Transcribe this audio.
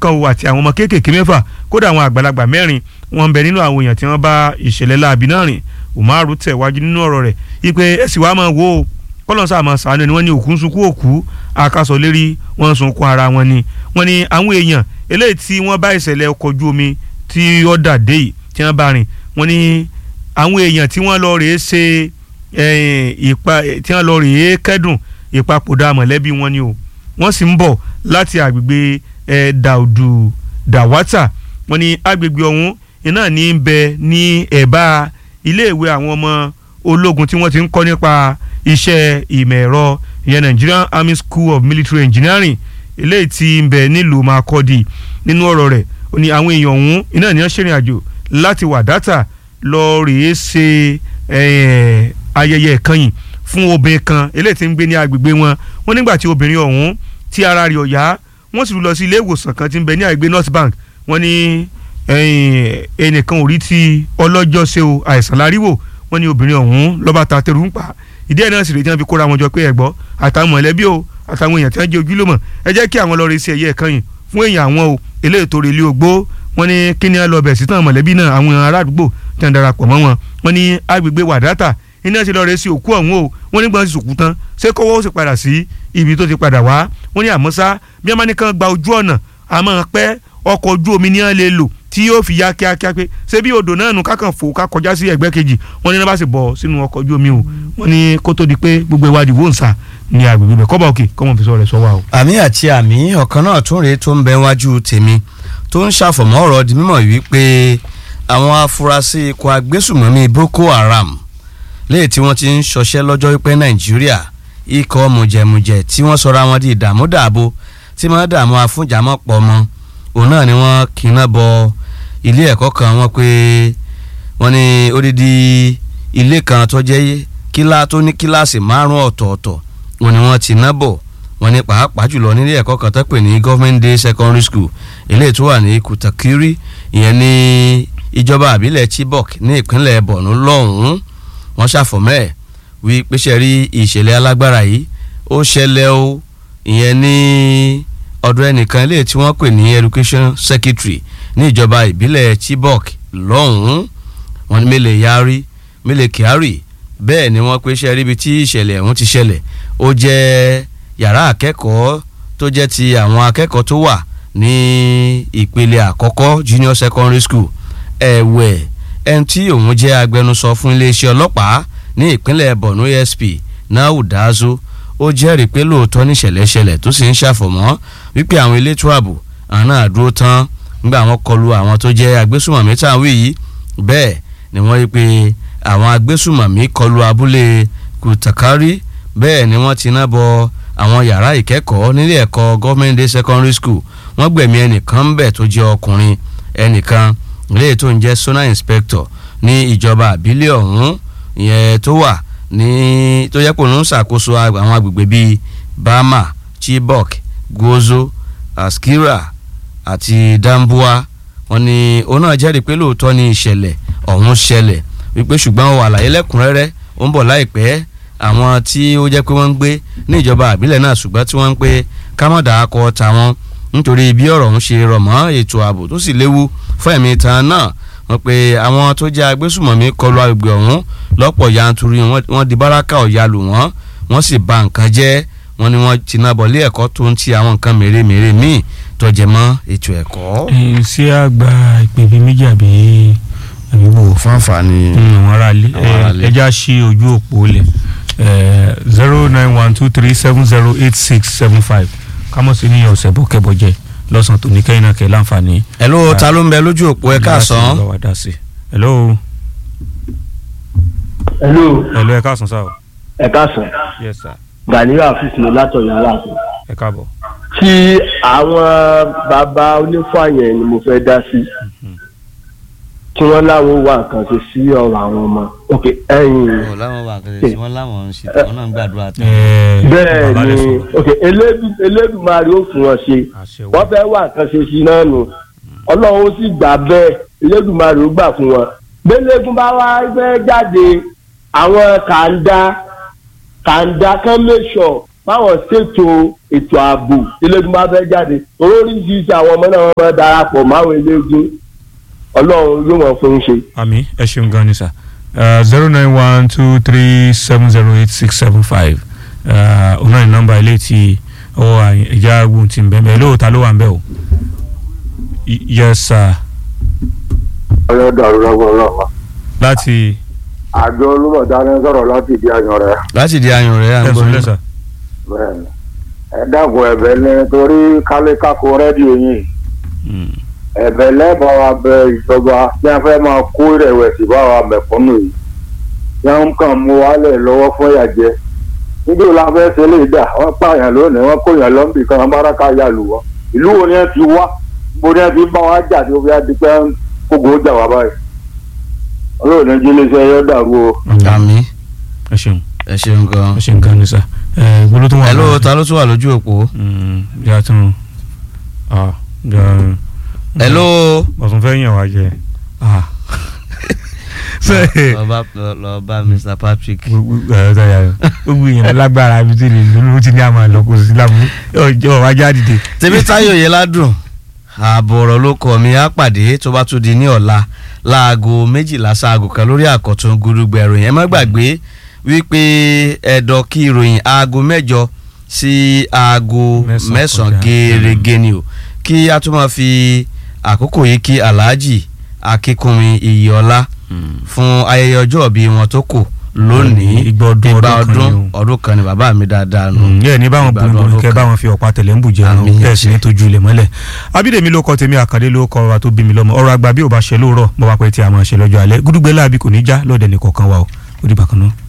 kan o àti àwọn ọmọ kéékèèké mẹ́fà kódà àwọn àgbàlagbà mẹ́rin wọ́n ń bẹ nínú àwọn èèyàn tí wọ́n bá ìṣẹ̀lẹ̀ láabi náà rìn Umaru tẹ̀wájú nínú ọ̀rọ̀ rẹ̀ ipe ẹ̀sì wa máa wo o kọ́lọ́n sáà máa sàánú ni wọ́n ní òkú ń sunkún òkú akásọ̀ lérí wọ́n ń sunkún ara wọn ni wọ́n ní àwọn èèyàn eléyìí tí wọ́n bá ìṣẹ̀lẹ̀ ọkọ̀ ojú omi tí ó dà dé yìí tí wọ́n bá rìn wọ́n ní àwọn èèyàn tí wọ́n lọ rèé ṣe ìpa tí wọ́n lọ rèé kẹ́dùn ìpapòdà mọ̀lẹ́bí wọn ni o wọ́n sì ń bọ̀ láti àgbègbè dàùdù dàwátà wọ́n ní àgbègbè ọ̀hún iná ní ń bẹ ní ẹ̀bá iléèwé àwọn ọmọ ológun tí wọ́n ti ń kọ́ nípa iṣẹ́ ìmọ̀ ẹ̀rọ ìyẹn Nigerian Army School of Military Engineering eléyìí tí ń bẹ nílùú Makurdi nínú ọ̀rọ̀ rẹ̀ ó ní àwọn èèyàn ọ̀hún iná ní wọ́n ṣèrìn àjò láti Wàdátà lọ rèé ṣe ayẹyẹ ìkànnì fún obìnrin kan eléyìí tí ń gbé ní agbègbè wọn wọ́n nígbà tí obìnrin ọ̀hún tí ara rẹ̀ ọ̀yá wọ́n sì lọ sí ilé ìwòsàn kan tí ń bẹ ní àgbègbè North Bank wọ́n ní ẹnìkan ò rí ti ọlọ́jọ́ ṣe o àìsàn láríwò wọ́n ní obìnrin ọ̀hún lọ́ba ta tẹ̀rù ń pa ìdí ẹ̀ náà sì rèé tí wọ́n fi kóra wọn jọ pé ẹ̀gbọ́ àtàwọn mọ̀lẹ́bí o àtàwọn èèyàn tí wọ́n jẹ́ ojúlùmọ̀ ẹ jẹ́ kí àwọn lọ rí sí ẹ̀yẹ ìkànnì fún èèyàn àwọn o eléyìí tó relé ogbó wọ́n ní kí ni ẹ lọ bẹ̀ sí tán mọ̀lẹ́bí náà àwọn ará àdúgbò tí wọ́n darapọ̀ mọ́ wọn wọ́n ní agbègbè wàdátà iná ti lọ rẹ sí òkú ọ̀hún o wọ́n ní gbọ́n ti sòkú tán ṣé kọ́wọ́ ó sì padà sí ibi tó ti padà wá wọ́n ní àmọ́ sá bí wọ́n bá ní kàn gba ojú ọ̀nà àmọ́ pẹ́ ọkọ̀ ojú omi ní wọ́n lè lò tí yóò fi ya kíákíá pé ṣé bí odò náà nù kákan fò ká kọjá sí ẹgbẹ́ kejì wọ́n ní náà bá sì bọ̀ sínú ọkọ̀ ojú omi o wọ́n ní kó tó di pé gbogbo ìwádìí wò ń sà ní agbègbè bẹ̀ kọ́bà òkè kọ́mọ̀ fi sọ rẹ̀ sọ wa o. àmì àti àmì ọ̀kan náà tún rèé tó ń bẹ wájú tèmi tó ń ṣàfọ̀mọ́ ọ̀rọ̀ di mímọ̀ wípé àwọn afurasí ikọ̀ agbésùmọ̀mí Boko Haram léè tí wọ́n ti ń ṣọṣẹ́ lọ́jọ́ wípé Nàìjíríà ikọ̀ mùjẹ̀mùjẹ̀ tí wọ́n sọra wọn di ìdààmú dààbò tí wọ́n dààmú afúnjàmọ́ pọ̀ mọ́ òun náà ni wọ́n kíná bọ ilé ẹ̀kọ́ kan wọ́n pé wọ́n ní odidi ilé kan tó jẹ́ kílá tó ní kíláàsì márùn ọ̀tọ̀ọ̀tọ̀ wọ́n ní wọ́n ti ná bọ̀ wọ́n ní pàápàá jùlọ nílé ẹ̀kọ́ kan tó pè ní government day secondary school eléyìí tó wà ní Kutakiri ìyẹn ní ìjọba àbílẹ̀ Chibok ní ìpínlẹ̀ Borno lọ́hùn-ún wọ́n ṣàfọ̀mọ́ ẹ̀ wí péṣẹ́ rí ìṣẹ̀lẹ̀ alágbára yìí ó ṣẹlẹ̀ o ìyẹn ní ọ̀dọ̀ ẹnìkan eléyìí tí wọ́n pè ní education secretary ní ìjọba ìbílẹ̀ Chibok lọ́hùn-ún wọ́n ní Mele Yari Mele Kyari bẹ́ẹ̀ ni wọ́n péṣẹ́ ríbi tí ìṣẹ̀lẹ̀ ọ̀hún ti ṣẹlẹ̀ ó jẹ́ yàrá akẹ́kọ̀ọ́ tó jẹ́ ti àwọn akẹ́kọ̀ọ́ tó wà ní ìpele àkọ́kọ́ junior secondary school ẹ̀wẹ̀ ẹni tí òun jẹ́ agbẹnusọ fún iléeṣẹ́ ọlọ́pàá ní ìpínlẹ̀ Borno ASP Nau Dazo ó jẹ́rìí pé lóòótọ́ níṣẹ̀lẹ̀ ṣẹlẹ̀ tó sì ń ṣàfọ̀mọ́ wípé àwọn elétò ààbò àwọn náà dúró tán nígbà wọn kọlu àwọn tó jẹ́ agbésùmọ̀mí tá à ń wí yìí bẹ́ẹ̀ ni wọ́n rí pé àwọn agbésùmọ̀mí kọlu abúlé Kutakari bẹ́ẹ̀ ni wọ́n ti ná bọ àwọn yàrá ìkẹ́kọ̀ọ́ nílé ẹ̀kọ́ government day secondary school wọ́n gbẹ̀mí ẹnìkan bẹ̀ tó jẹ́ ọkùnrin ẹnìkan léyìí tó ń jẹ́ sona inspector ní ìjọba àbílẹ̀ ọ̀hún ìyẹn tó wà ní tó yẹ kó ń ṣàkóso àwọn agbègbè bíi Bama Chibok Gozo Askira àti Dambuwa wọ́n ní òun náà jẹ́rìí pé lóòótọ́ ni ìṣẹ̀lẹ̀ ọ̀hún ṣẹlẹ̀ wípé ṣùgbọ́n ó wà láyé lẹ́kùnrẹ́rẹ́ ó ń bọ̀ láìpẹ́ àwọn tí ó jẹ́ pé wọ́n ń gbé ní ìjọba àbílẹ̀ náà ṣùgbọ́n tí wọ́n ń pé kámọ́dà akọ tàwọn nítorí bí ọ̀rọ̀ ọ̀hún ṣe rọ̀ mọ́ ètò ààbò tó sì léwu fún ẹ̀mí tan náà wọ́n pe àwọn tó jẹ́ agbésùmọ̀mí kọlu agbègbè ọ̀hún lọ́pọ̀ yanturu wọ́n di báràkà ọ̀yà lù wọ́n wọ́n sì bà nǹkan jẹ́ wọ́n ní wọ́n ti náà bọ̀ lé ẹ̀kọ́ tó ń ti àwọn nǹkan mèremère míì tó jẹ mọ́ ètò ẹ̀kọ́. ṣé àgbà ìpè bíi méjì àbí àbí wò. fún àǹfààní àwọn aráalé Àwọn aráalé. ẹja ṣí ojú òpó lẹ̀ zero nine one two three seven zero eight six seven five kámọ́sí ní ọ̀sẹ̀ bọ́kẹ́bọ́jẹ́ lọ́sàn-án tó ní kẹ́yìn náà kẹ́ láǹfààní. hello ta ló ń bẹ lójú òpó ẹ káàsán bá wa dá sí. hello hello hello ẹ káàsán sáà o. ẹ káàsán yes sir Gani Afis ní látọ̀yọ̀ aláàfin ẹ káàbọ̀. tí àwọn bàbá onífàyàn ni mo fẹ́ dá sí tí wọ́n láwọn wà nǹkan ṣe sí ọ̀rọ̀ àwọn ọmọ ok ẹ̀yìn ọ̀ láwọn wà kẹsẹ̀ sí wọn láwọn ń ṣe wọn náà ń gbàdúrà tó. Ẹ, bẹ́ẹ̀ bàbá ni rẹ̀ sọ̀rọ̀. ok Elédù- Elédùmarè ó fún wọn ṣe àṣẹ wọ́n fẹ́ wà nǹkan ṣe sí náà nù ọlọ́run ó sì gbà bẹ́ẹ̀ Elédùmarè ó gbà fún wọn gbẹ́lẹ́gùn bá wá fẹ́ jáde àwọn kàńdá kàńdá kan make sure báwọn ṣètò ètò ààbò eléegun bá fẹ́ jáde torí oríṣiríṣi àwọn ọmọ náà wọ́n máa darapọ̀ máwọn eléegun ọlọ́run yóò wọ́n fún un ṣe. àmì ẹ ṣeun gan ni sà zero nine one two three seven zero eight six seven five ọ̀nà ní nọ́mbà ilé tí ọwọ́ ìjà agbóhùn ti ń bẹ́ẹ̀ bẹ́ẹ̀ lóòótá ló wà ń bẹ̀ o Y- yes sir ọyọ dàrú lọ́wọ́ lọ́wọ́ láti àjọ olúmọ̀dá ní sọ̀rọ̀ láti di àyàn rẹ̀ láti di ayùn rẹ̀ à ń gbọ́ ẹ̀sùn yín. lẹ́sà bẹ́ẹ̀ ni ẹ dàgbọ́ ẹ̀bẹ̀ ní torí kálékáko rédíò yìí ẹ̀bẹ̀ lẹ́bàá wa bẹ ìjọba tí a fẹ́ máa kó ìrẹ̀wẹ̀sì bá wa mẹ̀kúnnù yìí tí wọ́n kàn mú wálẹ̀ lọ́wọ́ fún ìyàjẹ́ níbi ìlà fẹ́ ṣe lè dà wọ́n pààyàn lónìí wọ́n kóyàn lọ́nbì kan amáraka yà lù wọ́n ìlú wo ni ẹ ti wá bó ni ẹ ti bá wa jà tí ó fi á di pé kógo jà wá báyìí olóòní jíléeṣẹ́ yọ dàrú o. àmì ẹ ṣeun ẹ ṣeun gan. ẹ ṣeun gan ni sà ẹ gbọ́dọ̀ tó wà ẹ ló lọ́wọ́. ta ló tún wà lójú òpó. Mm, yà tún ah yà- ẹ ló. ọ̀sùn fẹ́ yàn wá jẹ ah ṣe lọ bá lọ bá Mr Patrick. gbogbo èèyàn lágbára ibi tí lè lónìí ó ti ní àmà lọ kò sí lábú ọjọ́ wájà dìde. tèmítáyọ̀ yẹn ládùn ààbò ọ̀rọ̀ ló kọ́ mi á pàdé tó bá tún di ní ọ̀la láago méjìlá sáago kan lórí àkọ́tún gúdúgbẹ̀ ìròyìn ẹ má gbàgbé wípé ẹ̀dọ̀ kí ìròyìn aago mẹ́jọ sí aago Mẹ́sàn-án mẹ́sàn-án kọjá. gẹ́rẹ́gẹ́ ni o kí a tún máa fi àkókò yìí kí alhaji akínkùnmi iyọlá fún ayẹyẹ ọjọ́ ìbí wọn tó kù lónìí Igba ọdún, igba ọdún kan ọdún ni o. ọdún kan ni bàbá mi dáadáa nù. ǹyẹ́ ní báwọn Ìgbà ọdún bùnbùn kẹ́ kan. báwọn fi ọ̀pá tẹ̀lé ń bù jẹ́ Àmín, ẹnu bẹ́ẹ̀ sì ẹ ní ṣé. tójú ilẹ̀ mọ́lẹ̀ abídèmí ló kọ́ tèmi àkàndé ló kọ́ wa tó bí mi lọ́mọ ọ̀rọ̀ àgbà bí ò bá ṣe lóòrọ̀ bọ́ bá pẹ́ tí a máa ṣe lọ́jọ́ alẹ́ gúdúgbẹ́ láàbí kò ní já lọ́dẹ̀ nìkọ̀ọ̀kan wa o ó dìgbà kan náà.